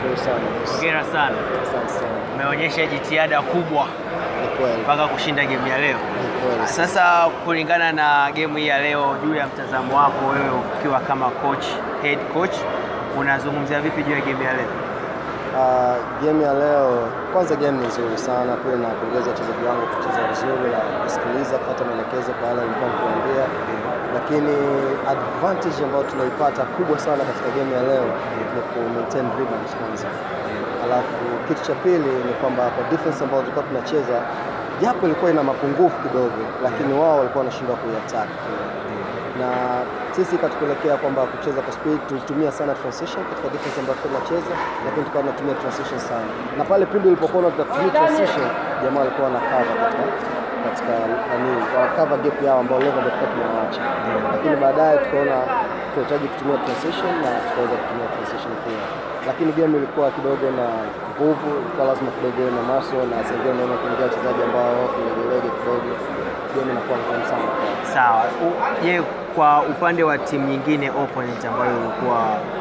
nashukuru sana. Hongera sana, Asante sana. umeonyesha jitihada kubwa Ni kweli. mpaka kushinda game ya leo. Ni kweli. Sasa kulingana na game hii ya leo, juu ya mtazamo wako wewe ukiwa kama coach, head coach, unazungumzia vipi juu ya game ya leo? Uh, game ya leo kwanza, game ni nzuri sana. Pia napongeza wachezaji wangu kucheza vizuri na kusikiliza, kupata maelekezo kwa wale walikuwa nikiwaambia, lakini advantage ambayo tunaipata kubwa sana katika game ya leo ni ku maintain rebounds kwanza, alafu kitu cha pili ni kwamba kwa defense ambayo tulikuwa tunacheza, japo ilikuwa ina mapungufu kidogo, lakini wao walikuwa wanashindwa kuiattack na sisi ikatupelekea kwamba kucheza kwa speed, tulitumia sana transition katika defense ambayo tulikuwa tunacheza, lakini tukawa tunatumia transition sana, na pale pindi ulipokuwa tunatumia transition, jamaa walikuwa na cover katika katika nani, wa cover gap yao ambao level ndio tulikuwa tunawaacha, lakini baadaye tukaona tunahitaji kutumia transition na tukaweza kutumia transition pia, lakini game ilikuwa kidogo na nguvu, ilikuwa lazima kidogo iwe na maso na sengine unaona kuingia wachezaji ambao kilegelege kidogo, game inakuwa ngumu sana kwao. Sawa. U- Je, kwa upande wa timu nyingine opponent ambayo ulikuwa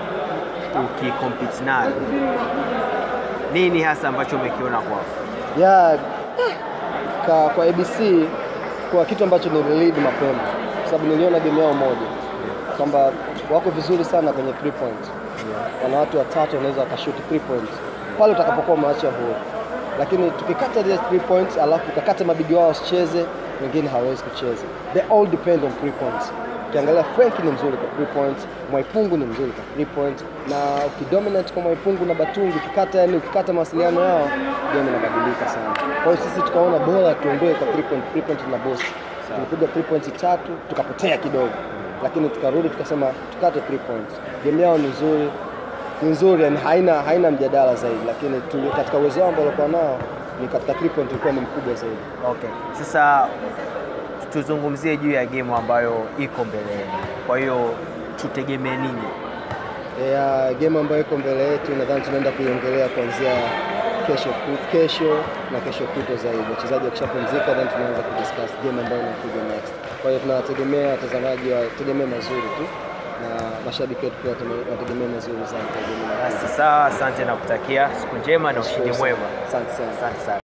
ukikompete nayo, nini hasa ambacho umekiona kwao? ya ka, kwa ABC kwa kitu ambacho nililid mapema, kwa sababu niliona game yao moja kwamba wako vizuri sana kwenye three point. Wana watu watatu wanaweza wakashoot three point pale utakapokuwa umeacha huru, lakini tukikata zile three points alafu ukakata mabigi wao wasicheze, wengine hawawezi kucheza. They all depend on three points. Ukiangalia Frank ni mzuri kwa three points, Mwaipungu ni mzuri kwa three points, na ukidominate kwa Mwaipungu na Batungi, ukikata yani ukikata mawasiliano yao, game inabadilika sana. Kwa hiyo sisi tukaona bora tuondoe kwa three point, three point na boss. Tulipiga three points tatu tukapotea kidogo, lakini tukarudi tukasema tukate three points. Game yao ni nzuri ni nzuri yani haina, haina mjadala zaidi, lakini tuli, katika uwezo wao ambao walikuwa nao ni katika three point ilikuwa ni mkubwa zaidi. Okay. Sasa tuzungumzie juu ya game ambayo iko mbele yenu. Kwa hiyo tutegemee nini? ya game ambayo iko mbele yetu, nadhani tunaenda kuiongelea kuanzia kesho ku- kesho na kesho kutwa zaidi. Wachezaji wakishapumzika, then tunaanza kudiscuss game ambayo inakuja next. Kwa hiyo tunawategemea watazamaji wategemee mazuri tu na mashabiki wetu pia wateme- wategemee mazuri sana kwa game inayokuja. Basi sawa, asante na kutakia siku njema na ushindi mwema. Asante sana. Asante sana.